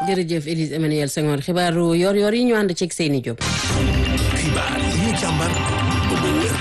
jërëjëf Élise Emmanuel Senghor xibaaru yor-yor yi ñu ànd ceeg Seyni Diop. xibaar yi ñu càmbar ba mu wér.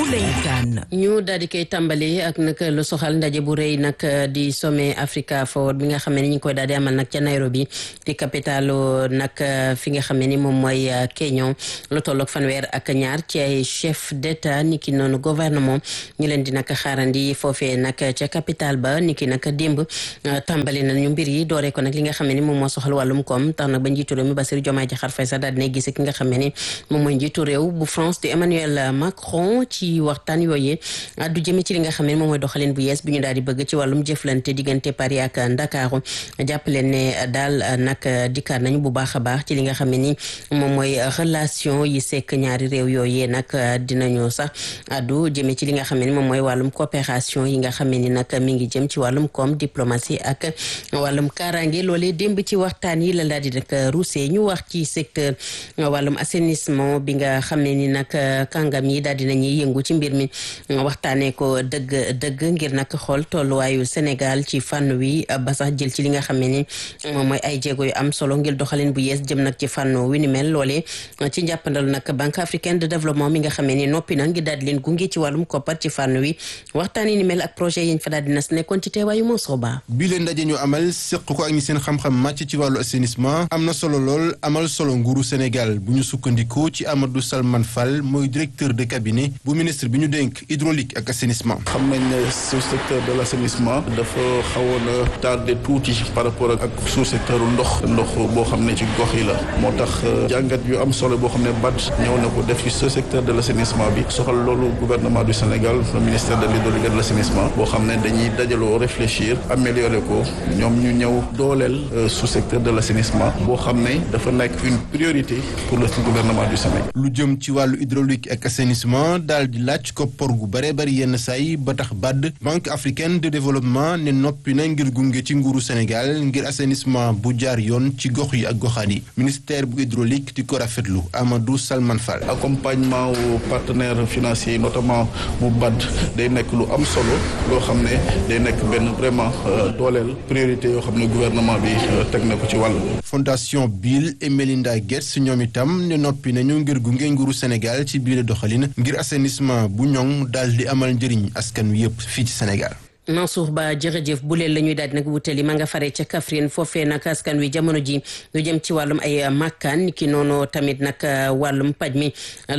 ñu daal di koy tàmbali ak nag lu soxal ndaje bu rëy nag di sommet Africa Forward bi nga xam ne ni ñu ngi koy daal di amal nag ca Nairobi di capitalu nag fi nga xam ne ni moom mooy Kenya lu tolloog fanweer ak ñaar ci ay chef d'état niki noonu gouvernement ñu leen di nag xaarandi foofee nag ca capital ba niki nag démb tàmbali nañu mbir yi dooree ko nag li nga xam ne ni moom moo soxal wàllum koom tax nag ba njiitu réew mi Bassirou Diomaye Diakhar Faye sax daal dina gis ki nga xam ne ni moom mooy njiitu réew bu France di Emmanuel Macron ci waxtaan yooyee addu jëme ci li nga xam ne moom mooy doxalin bu yees bi ñu daal di bëgg ci wàllum jëflante diggante Paris ak Ndakaaru jàppaleen ne daal nag dikkaat nañu bu baax a baax ci li nga xam ne ni moom mooy relation yi sekk ñaari réew yooyee nag dinañu sax addu jëme ci li nga xam ne ni moom mooy wàllum coopération yi nga xam ne ni nag mi ngi jëm ci wàllum koom diplomatie ak wàllum kaaraange loolee démb ci waxtaan yi la daal di nag ruusee ñu wax ci secteur wàllum assainissement bi nga xam ne ni nag kàngam yi daal dinañuy yëngu ci mbir mi waxtaanee ko dëgg dëgg ngir nag xool tolluwaayu Sénégal ci fànn wi ba sax jël ci li nga xam ne ni moom mooy ay jéego yu am solo ngir doxalin bu yees jëm nag ci fànn wi ni mel loolee ci njàppandalu nag Banque africaine de développement mi nga xam ne ni noppi na ngir daal di leen gunge ci wàllum koppar ci fànn wi waxtaan yi ni mel ak projet yi ñu fa daal di nas nekkoon ci teewaayu Mansour Ba bii leen ndaje ñu amal seq ko ak ñi seen xam-xam màcc ci wàllu assainissement am na solo lool amal solo nguuru Sénégal bu ñu sukkandikoo ci Amadou Salman Fall mooy directeur de cabinet bu ministre bi ñu dénk hydraulique ak assainissement. xam nañ ne sous secteur de l' assainissement dafa xawoon a tardé tuuti par rapport ak sous secteur ndox ndox boo xam ne ci gox yi la moo tax jàngat yu am solo boo xam ne BAD ñëw na ko def ci sous secteur de l' assainissement bi soxal loolu gouvernement du Sénégal le ministère de l'hydraulique et de l' assainissement boo xam ne dañuy dajaloo réfléchir améliorer ko ñoom ñu ñëw dooleel sous secteur de l' assainissement boo xam ne dafa nekk une priorité pour le gouvernement du Sénégal. lu jëm ci wàllu hydraulique ak assainissement daal di laaj ko por gu bare bari yenn saay ba tax BAD banque africaine de développement ne noppi na ngir gunge ci nguuru Sénégal ngir assainissement bu jaar yoon ci gox yi ak goxaan yi ministère bu hydraulique di ko rafetlu Amadou Salman Fall. accompagnement wu partenaires financiers yi notamment bu BAD day nekk lu am solo loo xam ne day nekk benn vraiment dooleel priorité yoo xam ne gouvernement bi teg na ko ci wàll. fondation Bill et Melinda Gates ñoom itam ne noppi nañu ngir gunge nguuru Sénégal ci biir doxalin ngir assainissement bu ñoŋ daal di amal njëriñ askan wi yëpp fii ci Sénégal. Mansour Ba jërëjëf bu leen la ñuy daal di nag wutali ma nga fare ca Kaffrine foofee nag askan wi jamono ji lu jëm ci wàllum ay màkkaan ki noonu tamit nag wàllum paj mi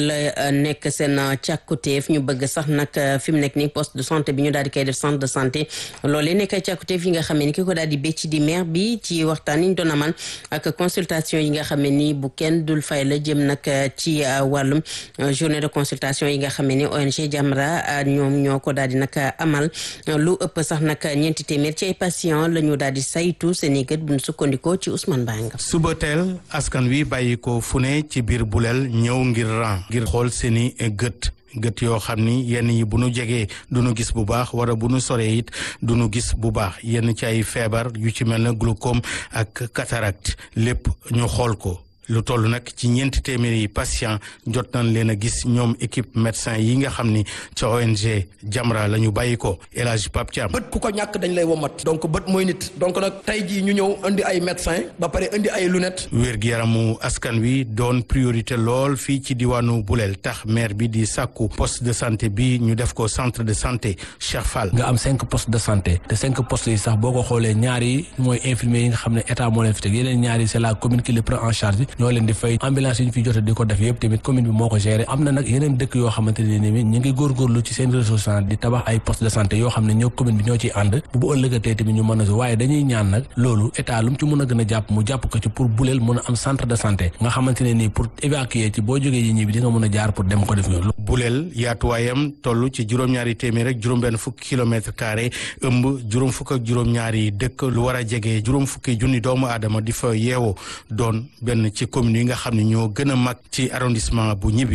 la nekk seen càkkutéef ñu bëgg sax nag fi mu nekk ni poste de santé bi ñu daal di koy def centre de santé loolee nekk ay càkkutéef yi nga xam ne ni ki ko daal di bécc di maire bi ci waxtaan yi ñu doon amal ak consultation yi nga xam ne ni bu kenn dul fay la jëm nag ci wàllum journée de consultation yi nga xam ne ni ONG Jamra ñoom ñoo ko daal di nag amal lu ëpp sax nag ñeenti téeméer ci ay patient la ñu daal di saytu seen i gët bu ñu sukkandikoo ci Ousmane Bang suba teel askan wi bàyyi ko fu ne ci biir buleel ñëw ngir ran ngir xool seen i gët gët yoo xam ni yenn yi bu nu jegee du nu gis bu baax wala bu nu soree it du nu gis bu baax yenn ci ay feebar yu ci mel na glaucome ak cataracte lépp ñu xool ko lu toll nag ci ñeenti téeméeri patient jot nañ leen a gis ñoom équipe médecin yi nga xam ni ca ONG Jamra la ñu bàyyi ko El Hadj Pape Thiam bët ku ko ñàkk dañ lay womat donc bët mooy nit donc nag tey jii ñu ñëw indi ay médecin ba pare indi ay lunettes. wér-gi-yaramu askan wi doon priorité lool fii ci diwaanu Bulel tax maire bi di sàkku poste de santé bi ñu def ko centre de santé Cheikh Fall. nga am cinq postes de santé te cinq postes yi sax boo ko xoolee ñaar yi mooy infirmier yi nga xam ne état moo leen fi teg yeneen ñaar yi c'est la commune qui le prend en charge. ñoo leen di fay ambulance yi ñu fi jot di ko def yëpp tamit commune bi moo ko géré am na nag yeneen dëkk yoo xamante ne ni ñu ngi góorgóorlu ci seen ressource di tabax ay poste de santé yoo xam ne ñoo commune bi ñoo ciy ànd bu bu ëllëgatee tamit ñu mën a waaye dañuy ñaan nag loolu état lu mu ci mën a gën a jàpp mu jàpp ko ci pour buleel mën a am centre de santé nga xamante ne nii pour évacuer ci boo jógee yi ñi bi di nga mën a jaar pour dem ko def ñoolu buleel yaatuwaayam toll ci juróom-ñaari téeméer rek juróom-benn fukki kilomètre carré ëmb juróom fukk ak juróom-ñaari dëkk lu war a jege juróom fukki junni doomu aadama di fa yeewoo doon benn ci commune yi nga xam ne ñoo gën a mag ci arrondissement bu ñibbi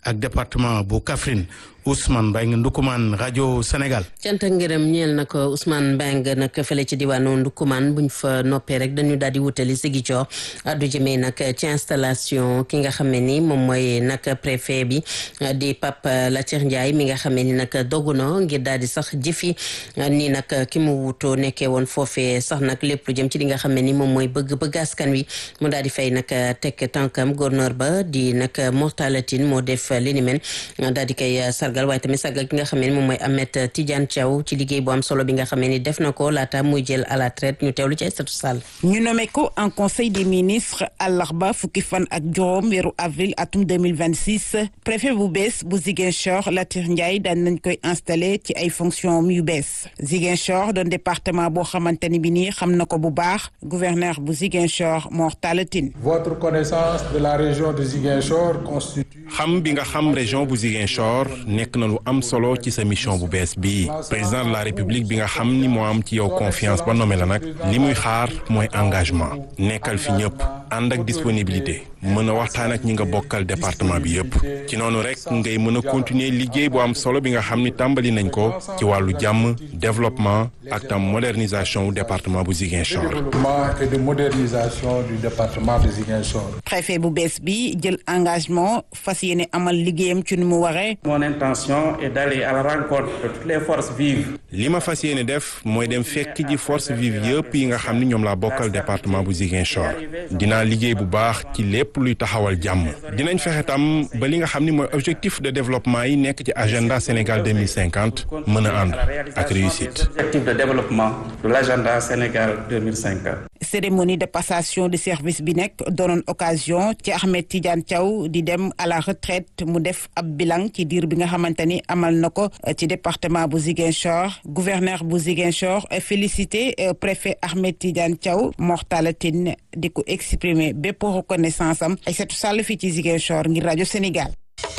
ak département bu Kaffrine Ousmane Mbengue Ndoukoumane rajo Sénégal. cant ak ngërëm ñeel na ko Ousmane Mbengue nag fële ci diwaanu Ndoukoumane buñ fa noppee rek dañu daal di wutali Ziguinchor addu jëmee nag ci installation ki nga xam ne ni moom mooy nag préfet bi di Pape Latir Ndiaye mi nga xam ne ni nag dogu na ngir daal di sax jëfi ni nag ki mu wutoo nekkee woon foofee sax nag lépp lu jëm ci li nga xam ne ni moom mooy bëgg-bëgg askan wi mu daal di fay nag teg tànkam gouverneur ba di nag Mortalatin moo def li ni mel daal di koy sargal waaye tamit sargal ki nga xam ne ni moom mooy Ahmed Tidiane Thiaw ci liggéey bu am solo bi nga xam ne ni def na ko laata muy jël à la traite ñu teewlu ci Aïssatou Sall ñu nommé ko en conseil des ministres àllarba fukki fan ak juróom weeru avril atum 2026 préfet bu bees bu Ziguinchor Latir Ndiaye daan nañ koy installé ci ay fonctions yu bees Ziguinchor doon département boo xamante ni bi nii xam na ko bu baax gouverneur bu Ziguinchor Mor Talla Tine votre connaissance de la région de Ziguinchor constitue xam bi nga xam région bu Ziguinchor nekk na lu am solo ci sa mission bu bees bii président de la république bi nga xam ni moo am ci yow confiance ba nommé la nag li muy xaar mooy engagement nekkal fi ñëpp ànd ak disponibilité mën a waxtaan ak ñi nga bokkal département bi yëpp ci noonu rek ngay mën a continuer liggéey bu am solo bi nga xam ni tàmbali nañ ko ci wàllu jàmm développement ak tam modernisation wu département bu Ziguinchor. développement et de modernisation du département de Ziguinchor. préfet bu bees bi jël engagement fas yéene amal liggéeyam ci nu mu waree. mon intention est d'aller à la rencontre de toutes les forces vives. li ma fas yéene def mooy dem fekk ji force vive yëpp yi nga xam ni ñoom laa bokkal département bu Ziguinchor dinaa liggéey bu baax ci lépp luy taxawal jàmm dinañ fexe tam ba li nga xam ni mooy objectif de développement yi nekk ci agenda Sénégal 2050 mën a ànd ak réussite. objectif de développement de l'agenda Sénégal 2050. cérémonie de passation de service bi nekk doonoon occasion ci Ahmed Tidiane Thiaw di dem à la retraite mu def ab bilan ci diir bi nga xamante ni amal na ko ci département bu Ziguinchor gouverneur bu Ziguinchor félicité préfet Ahmed Tidiane Thiaw Mor Talla Tine di ko exprimer bépp reconnaissance am Aïssatou Sall fii ci Ziguinchor ngir rajo Sénégal.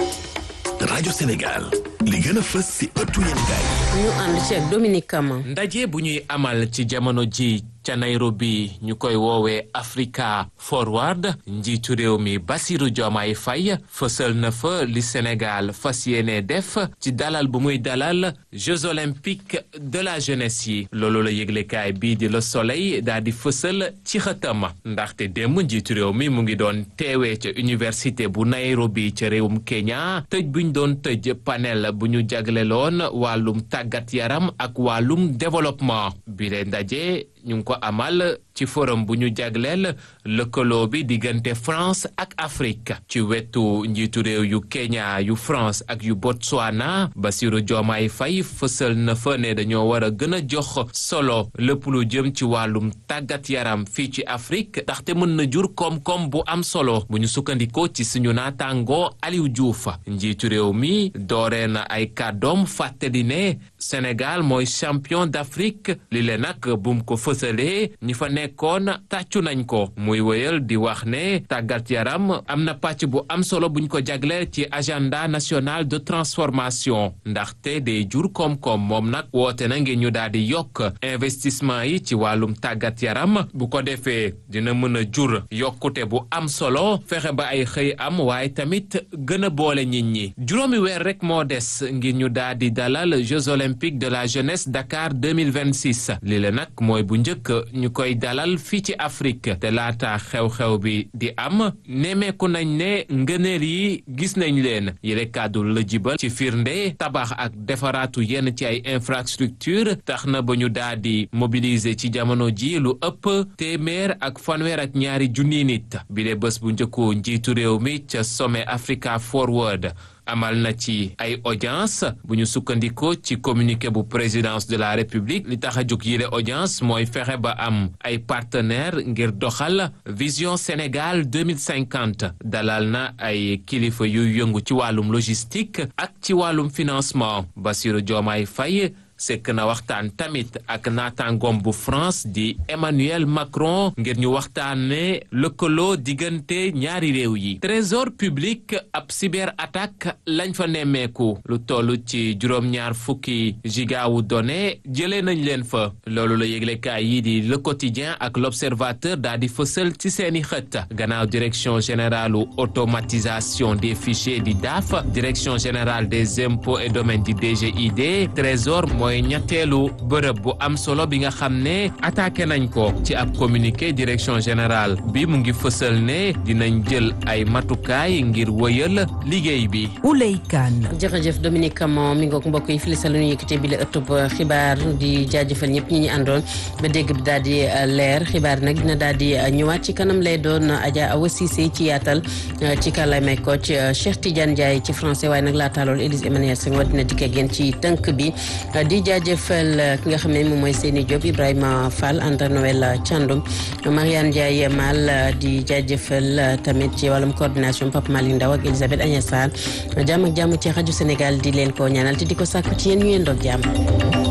rajo Sénégal li gën a fës si ëttu yéenekaay ñu ànd ci ak Dominique Kama ndaje bu ñuy amal ci jamono ji ca Nairobi ñu koy woowee Africa Forward njiitu réew mi Bassirou Diomaye Faye fësal na fa li Sénégal fas yéene def ci dalal bu muy dalal Jeux olympiques de la jeunesse yi loolu la yëglekaay bii di Le Soleil daal di fësal ci xëtam ndaxte démb njiitu réew mi mu ngi doon teewee ca université bu Nairobi ca réewum Kenya tëj buñ doon tëj panel bu ñu jagleloon wàllum tàggat yaram ak wàllum développement bi leen ndaje ñu ngi ko amal ci forum bu ñu jagleel lëkkaloo bi diggante France ak Afrique ci wetu njiitu réew yu Kenya yu France ak yu Botswana Bassirou Diomaye Faye fësal na fa ne dañoo war a gën a jox solo lépp lu jëm ci wàllum tàggat yaram fii ci Afrique ndaxte mën na jur koom-koom bu am solo bu ñu sukkandikoo ci suñu naataangoo Aliou Diouf njiitu réew mi dooree na ay kàddoom fàttali ne Sénégal mooy champion d'Afrique li le nag bum ko fësalee ñi fa nekkoon tàccu nañ ko muy wéyal di wax ne tàggat yaram am na pàcc bu am solo buñ ko jagleel ci agenda national de transformation ndaxte day jur koom-koom moom nag woote na ngir ñu daal di yokk investissement yi ci wàllum tàggat yaram bu ko defee dina mën a jur yokkute bu am solo fexe ba ay xëy am waaye tamit gën a boole nit ñi juróomi weer rek moo des ngir ñu daal di dalal Jeux olympiques de la jeunesse Dakar 2026 li la nag mooy bu njëkk ñu koy dalal fii ci Afrique te laata xew-xew bi di am nemeeku nañ ne ngëneel yi gis nañ leen yile kàddu la jibal ci firnde tabax ak defaraatu yenn ci ay infrastructure tax na ba ñu daal di mobiliser ci jamono ji lu ëpp téeméer ak fanweer ak ñaari junni nit bi de bés bu njëkku njiitu réew mi ca sommet Africa Forward amal na ci ay audience bu ñu sukkandikoo ci communiqué bu présidence de la république li tax a jóg yile audience mooy fexe ba am ay partenaire ngir doxal vision Sénégal 2050 dalal na ay kilifa yuy yëngu ci wàllum logistique ak ci wàllum financement Bassirou Diomaye Faye sekk na waxtaan tamit ak naataangoom bu France di Emmanuel Macron ngir ñu waxtaane lëkkaloo diggante ñaari réew yi trésor public ab cyber attaque lañ fa nemmeeku lu toll ci juróom-ñaar fukki gigaawu données jëlee nañ leen fa loolu la yëglekaay yi di le quotidien ak l'observateur daal di fësal ci seeni xët gannaaw direction générale automatisation des fichiers di DAF direction générale des impôts et domaines di DGID trésor mooy ñetteelu bërëb bu am solo bi nga xam ne attaqué nañ ko ci ab communiqué direction générale bi mu ngi fësal ne dinañ jël ay matukaay ngir wëyal liggéey bi. Ouley Kane. jërëjëf Dominique Camon mi ngoog mbokk yi fii la ñu yëkkatee bi la ëttub xibaar di jaajëfal ñëpp ñi ñu àndoon ba dégg bi daal di leer xibaar nag dina daal di ñëwaat ci kanam lay doon Adja Awa Cissé ci yaatal ci kàllaamay Kocc Cheikh Tidiane Ndiaye ci français waaye nag laata loolu Élise Emmanuel Senghor dina dikk ak yéen ci tënk bi di jaajëfal ki nga xam ne moom mooy Seyni Diop Ibrahima Fall Anta Noël Thiandoum Mariane Ndiaye Mal di jaajëfal tamit ci wàllum coordination Papa Malick Ndaw ak Elisabeth Agnès Sarr jàmm ak jàmm ci rajo Sénégal di leen ko ñaanal te di ko sàkku ci yéen ñu yéen doog jàmm